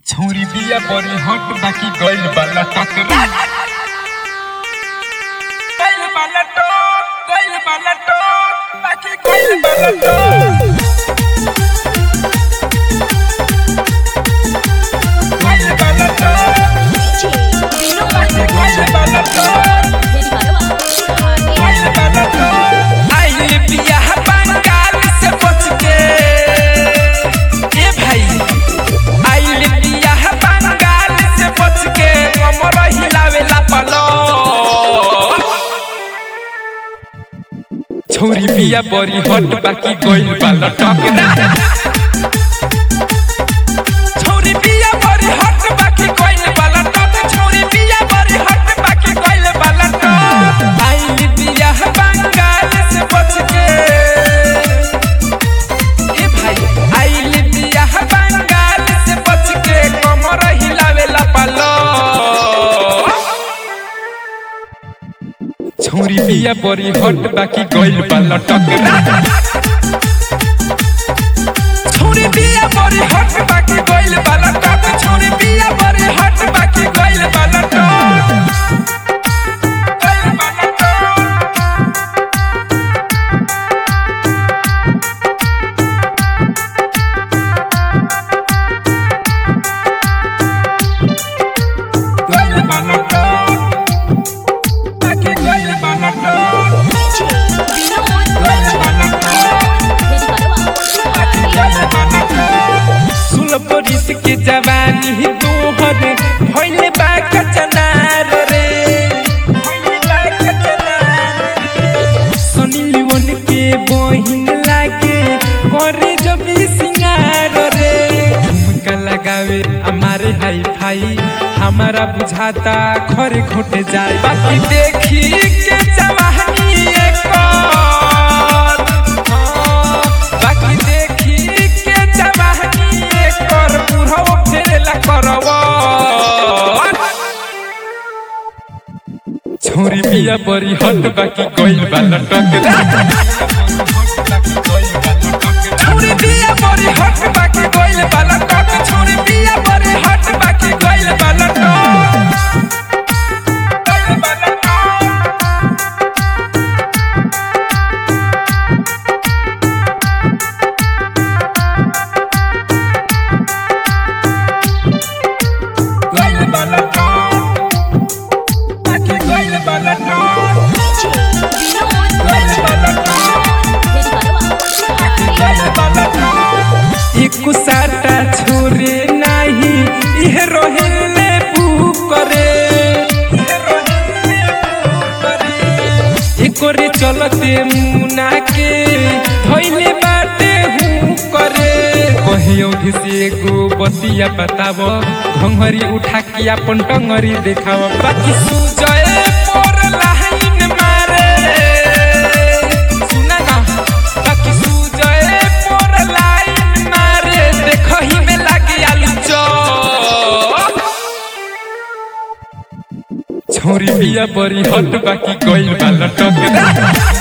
छौरी बिया बड़ी हट बाकी गइल बाला टकरा गइल बाला टक गइल बाला टक बाकी गइल बाला टक गइल बाला टक बाकी गइल बाला टक गइल बाला टक आइल बियाह बंगाल से बच के ए भाई आइल बियाह बंगाल से बच के कमर हिलावेला पलो छौरी बिया बड़ी हट बाकी गइल बाला टकरा छौरी बिया बड़ी हट बाकी कोइल वाला टक छौरी बिया बड़ी हट बाकी कोइल वाला टक आइल बियाह बंगाल से बच के ए भाई आइल बियाह बंगाल से बच के कमर हिलावेला पलो छौरी बिया बड़ी हट बाकी गइल बाला टकरा छौरी बिया बड़ी हट बाकी कोइल वाला टक छौरी बिया बड़ी हट बाकी कोइल वाला टक कोइल वाला टक गइल बाला टक बाकी गइल बाला टक गइल बाला टक गइल बाला टक सुन परिस के जवानी ही तोहर भइले बा कचनार रे भइले बा कचनार रे। सनी लियोन के बहिन लागे करे जब ई सिंगार रे झुमका लगावे हमारे हाई फाई हमारा बुझाता खरे खोटे जाए बाकी देखी के जवानी एकर हाँ, बाकी देखी के जवानी एकर बुढ़ऊ फेरेला करवा छौरी बिया बड़ी हट बाकी गइल बाला टकरा छौरी बिया बड़ी हट बाकी गइल बाला टक छौरी बिया बड़ी हट बाकी गइल बाला टक गइल बाला टक गइल बाला टक बाकी गइल बाला टक गइल बाला टक बाकी गइल बाला टक एक साटा छोरे नाही इह रोहिले पू करे एकोरे चलते मुना के धइले बाटे हूँ करे कहियो से एगो बतिया बताब घंघरी उठा के अपन टंगरी देखाव बाकी सुजय पर लाइन मारे सुना ना बाकी सुजय पर लाइन मारे देखही में लागे आलू चौप छौरी बिया बड़ी हट बाकी गइल बाला टकरा